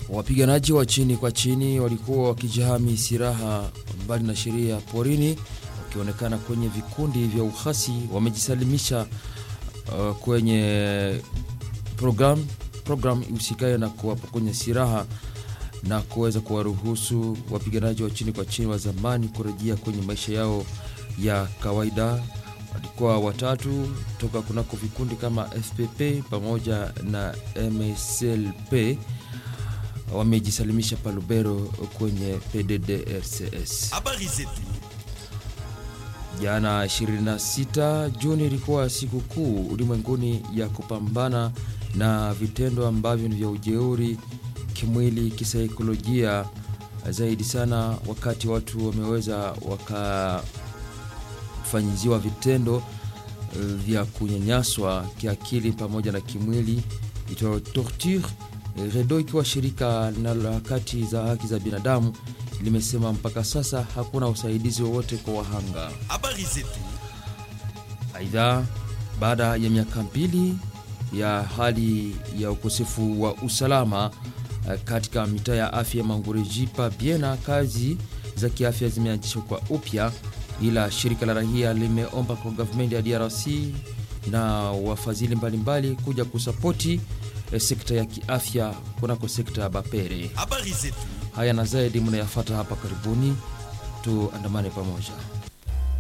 Wapiganaji wa chini kwa chini walikuwa wakijihami silaha mbali na sheria porini, wakionekana kwenye vikundi vya uhasi, wamejisalimisha uh, kwenye program program ihusikayo na kuwapokonya silaha na kuweza kuwaruhusu wapiganaji wa chini kwa chini wa zamani kurejea kwenye maisha yao ya kawaida. Walikuwa watatu toka kunako vikundi kama FPP pamoja na MSLP wamejisalimisha Palubero kwenye PDDRCS. Habari zetu. Jana 26 Juni ilikuwa siku kuu ulimwenguni ya kupambana na vitendo ambavyo ni vya ujeuri kimwili, kisaikolojia, zaidi sana wakati watu wameweza wakafanyiziwa vitendo vya kunyanyaswa kiakili pamoja na kimwili itwayo torture. REDO ikiwa shirika linaloharakati za haki za binadamu limesema mpaka sasa hakuna usaidizi wowote kwa wahanga. Habari zetu. Aidha, baada ya miaka mbili ya hali ya ukosefu wa usalama katika mitaa ya afya Mangurejipa Biena, kazi za kiafya zimeanzishwa kwa upya, ila shirika la rahia limeomba kwa gavumenti ya DRC na wafadhili mbalimbali kuja kusapoti eh, sekta ya kiafya kunako sekta ya Bapere. Habari zetu. Haya na zaidi mnayafata hapa karibuni, tuandamane pamoja.